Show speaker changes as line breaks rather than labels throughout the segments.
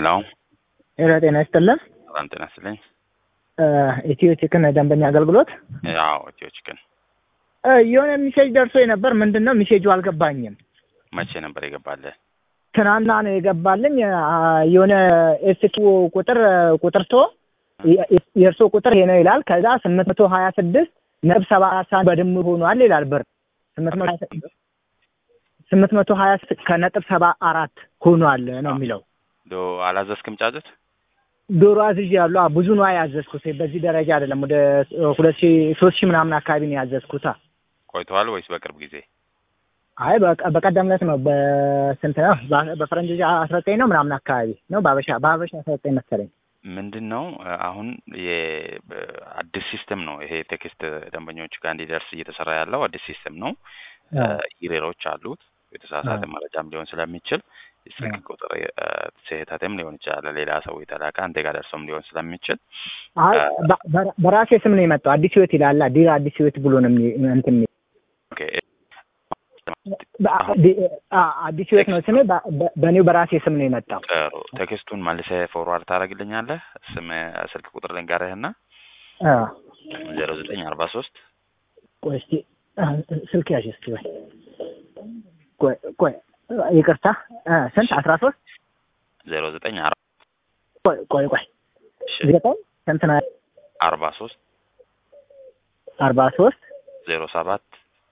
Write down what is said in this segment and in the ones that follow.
ሄሎ ጤና ይስጥልን።
በጣም ጤና ይስጥልኝ።
ኢትዮ ቺክን ደንበኛ አገልግሎት
ያው ኢትዮ ቺክን
እ የሆነ ሚሴጅ ደርሶ ነበር። ምንድን ነው ሚሴጁ አልገባኝም።
መቼ ነበር የገባልህ?
ትናንትና ነው የገባልኝ። አ፣ የሆነ ኤስኪ ቁጥር ቁጥር ቶ የእርሶ ቁጥር ይሄ ነው ይላል። ከዛ ስምንት መቶ ሀያ ስድስት ነጥብ ሰባ አራት ሳንቲም በድምሩ ሆኗል ይላል ብር ስምንት መቶ ሀያ ስድስት ስምንት መቶ ሀያ ስድስት ከነጥብ ሰባ አራት ሆኗል ነው የሚለው።
ዶ አላዘዝክም ጫጩት?
ዶሮ አዝዤ ያሉ ብዙ ነው ያዘዝኩት። በዚህ ደረጃ አይደለም። ወደ ሁለት ሺህ ሶስት ሺህ ምናምን አካባቢ ነው ያዘዝኩታ።
ቆይተዋል ወይስ በቅርብ ጊዜ?
አይ በቀ- በቀደም ዕለት ነው። በስንት ነው? በ- በፈረንጅ አስራ ዘጠኝ ነው ምናምን አካባቢ ነው። በአበሻ በአበሻ አስራ ዘጠኝ መሰለኝ።
ምንድን ነው አሁን የአዲስ ሲስተም ነው ይሄ ቴክስት ደንበኞች ጋር እንዲደርስ እየተሰራ ያለው አዲስ ሲስተም ነው። ኢሬሮች አሉት። የተሳሳተ መረጃም ሊሆን ስለሚችል የስልክ ቁጥር እ፣ ስህተትም ሊሆን ይችላል። ሌላ ሰው የተላከ አንተ ጋር ደርሶም ሊሆን ስለሚችል
አይ በ- በ- በራሴ ስም ነው የመጣው። አዲስ ህይወት ይላል። ዲራ አዲስ ህይወት ብሎ ነው የሚ- እንትን የሚል
ኦኬ፣
በ- ዲ- አ- አዲስ ህይወት ነው ስሜ። በ- በ- በእኔው በራሴ ስም ነው የመጣው።
ጥሩ ቴክስቱን መልሰህ ፎርዋርድ ታደርግልኛለህ። ስም ስልክ ቁጥር ልንገርህና
አ፣
ዜሮ ዘጠኝ አርባ ሶስት
ቆይ እስኪ አ፣ ስልክ ያዥ እስኪ ወይ ቆይ ቆይ ይቅርታ አ፣ ስንት አስራ ሶስት
ዜሮ ዘጠኝ አር
ቆይ ቆይ ቆይ ዘጠኝ ስንት ነው?
አርባ ሶስት
አርባ ሶስት
ዜሮ ሰባት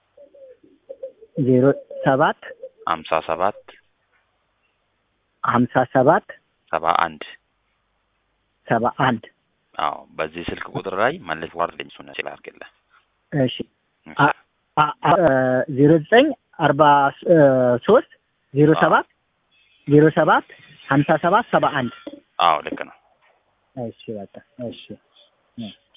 ዜሮ ሰባት
ሀምሳ ሰባት
ሀምሳ ሰባት
ሰባ አንድ
ሰባ አንድ
አዎ በዚህ ስልክ ቁጥር ላይ መልስ ዋርድ እሱን ሲል አድርግልህ።
እሺ አ- አ- አ- ዜሮ ዘጠኝ አርባ ሶስት ዜሮ ሰባት ዜሮ ሰባት ሀምሳ ሰባት ሰባ አንድ
አዎ ልክ ነው።
እሺ በቃ እሺ